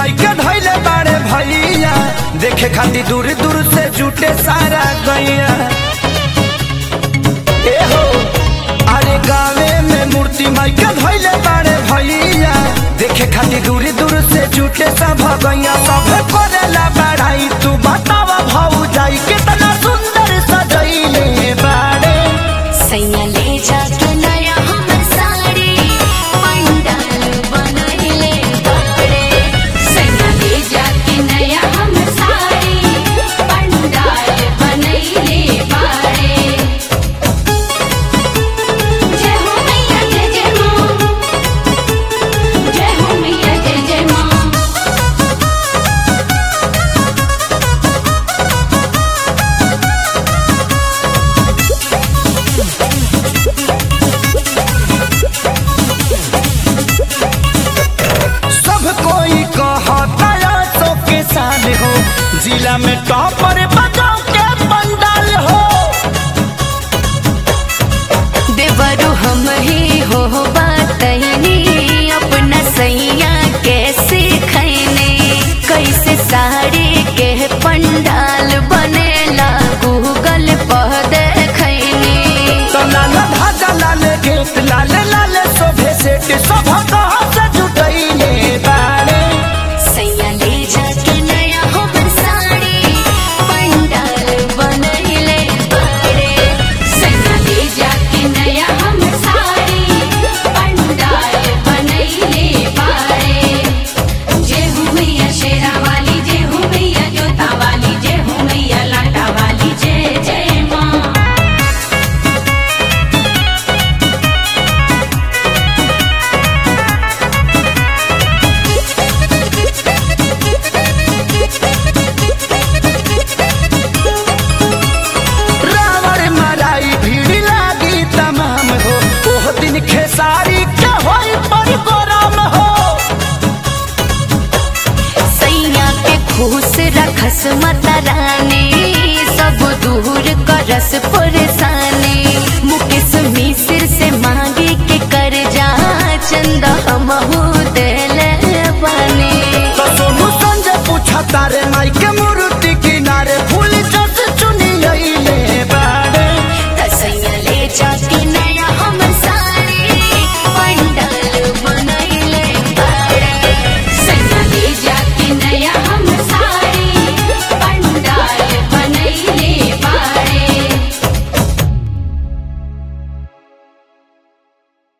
माई के धैले बाड़े भैया देखे खातिर दूर दूर से जुटे सारा गैया ए हो अरे गावे में मूर्ति माई के धैले बाड़े भैया देखे खातिर दूर दूर से जुटे सब गैया सब करेला बढ़ाई तू बतावा भाऊ जाई कितना सुंदर सजैले बाड़े सैया ले जाके नया हमर साड़ी पंडाल बनैले बाड़े सैया ले जाके नया हमर साड़ी पंडाल बनैले बाड़े जय हो मैया जय जय माँ जय हो मैया जय जय माँ सब कोई कहता सो के साल हो जिला में टॉपर बजाओ के पंडाल हो देवरु हम ही हो बातनी अपना सैया कैसे खैने कैसे साड़ी के पंडाल बनेला गूगल पर देखैनी तो लाल धागा लाल गेट लाल लाल शोभे सेट सब कहा से जुटैले बाड़े सैया ले जाके नया हमर साड़ी पंडाल बनैले बाड़े सैया ले जाके नया हमर साड़ी पंडाल बनैले बाड़े जय हो मैया शेरा वाली जय हो मैया जोता वाली जय हो मैया लाटा वाली जय जय माँ रावण मराई भीड़ लागी तमाम हो ओह दिन खेसारी के होई पर गोराम हो सैया के खुश रखस माता रानी सब दूर करस परेशानी मुकेश मिश्र से मांगे के कर जा चंदा हमहू